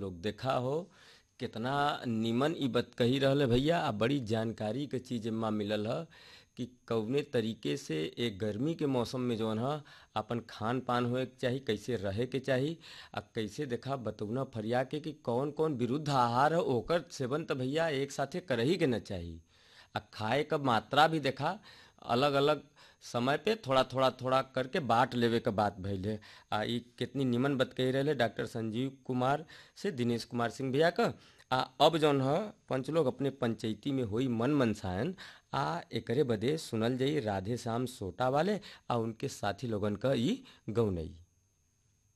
लोग देखा हो कितना निमन ई बत कही रहले भैया आ बड़ी जानकारी के चीज एमा मिलल ह कि कौने तरीके से एक गर्मी के मौसम में जौन ह अपन खान पान होए के चाही कैसे रहे के चाही आ कैसे देखा बतौना फरिया के कि कौन कौन विरुद्ध आहार है ओकर सेवन त भैया एक साथे करही के न चाही आ खाए क मात्रा भी देखा अलग अलग समय पे थोड़ा थोड़ा थोड़ा करके बांट लेवे के बात भइल है आ ई कितनी निमन बात कही रहे डॉक्टर संजीव कुमार से दिनेश कुमार सिंह भैया का आ अब जौन ह पंच लोग अपने पंचायती में होई मन मनसायन आ एकरे बदे सुनल जाई राधे श्याम सोटा वाले आ उनके साथी लोगन क ई गौनई